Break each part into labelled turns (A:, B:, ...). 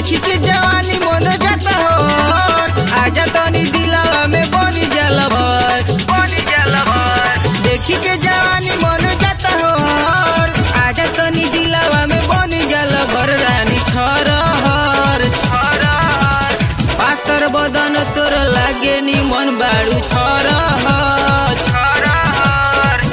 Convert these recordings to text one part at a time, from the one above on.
A: देखी के जवानी मन जाता हो आजा तनी दिलावा में बनी जाला भर बनी जाला भर देखी के जवानी मन जाता हो आजा तनी दिलावा में बनी जाला भर रानी छरहर छरहर पातर बदन तोर लागे नी मन बाड़ू छरहर छरहर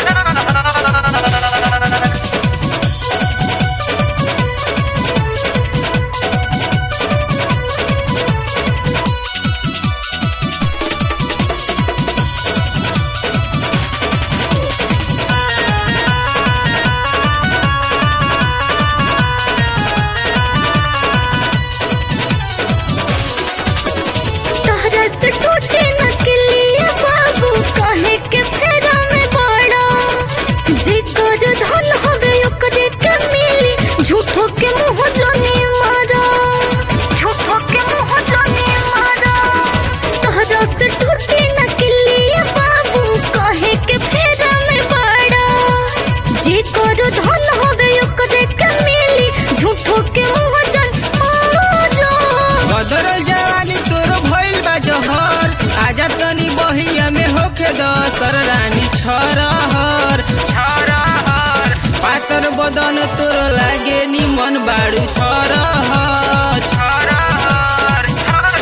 B: तहरा से टूटे न किलिया बाबू काहे के फेरा में बड़ा जिकर धन हवे ओकरे के मिली झूठो के मुंह जानी मारा झूठो के मुंह जानी मारा तहरा से टूटे न किलिया बाबू काहे के फेरा में बड़ा जिकर धन हवे ओकरे के मिली झूठो के मुंह जानी मारा
A: बदरल जवानी तोर भइल बा जहर आजा तनी बहिया में होखे दसर रानी छरहर छरहर पातर बदन तोर लागे नी मन बाड़ू छरहर छरहर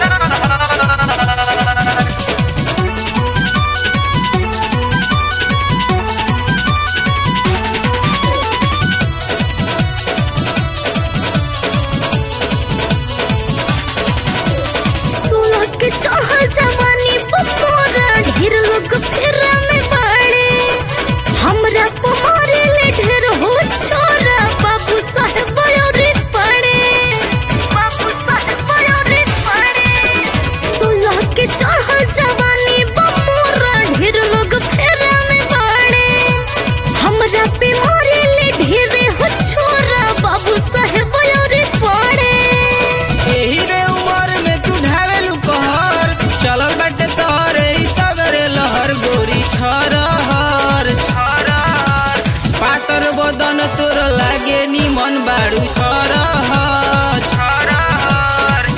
B: सोलह के चढ़ल जवानी बपोरा ढेर लोग फेरा में बाड़े हमरा पमारे ले ढेर हो छोरा बाबू साहेब बयोरी पड़े बाबू साहेब बयोरी पड़े सोलह के चढ़ल जवानी बपोरा ढेर लोग फेरा में बाड़े हमरा पे मारे ले ढेर हो छोरा बाबू साहेब बयोरी पड़े
A: एही रे उमर में तू ढावेलू कहर चलल बाटे तोहरे ई सगरे लहर गोरी छरहर छरहर पातर बदन तोर लागे नी मन बाड़ू छरहर छरहर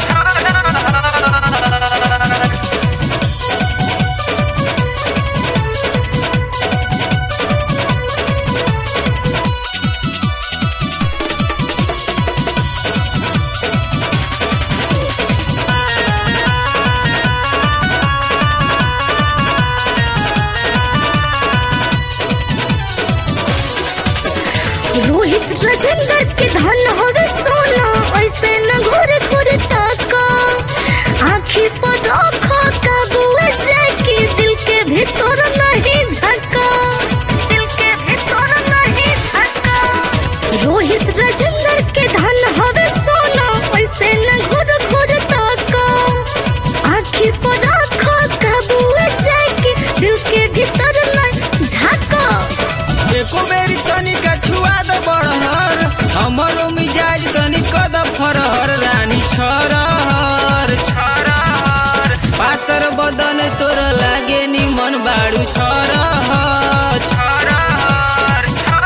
B: रोहित राजेंद्र के धन होवे सोना ऐसे न घुर घुर ताका आँखी पर रखो काबुए जाके दिल के भीतर नहीं झका दिल के भीतर नहीं झका रोहित राजेंद्र के धन होवे सोना ऐसे न घुर घुर ताका आँखी पर रखो काबुए जाके दिल के भीतर नहीं झका
A: एको मेरी तनिका छुआ द बड़हर हमरो मिजाज तनी कद फरहर रानी छरहर छरहर पातर बदन तोर लागे नी मन बाड़ू छरहर छरहर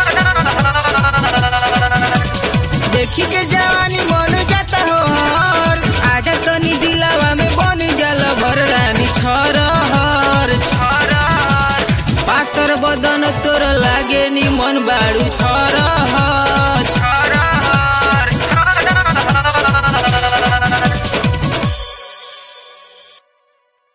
A: देखी के जवानी मन जाता हो हर आजा तनी दिलावा में बनी जल भर रानी छरहर छरहर पातर बदन तोर लागे नी मन बाड़ू छरहर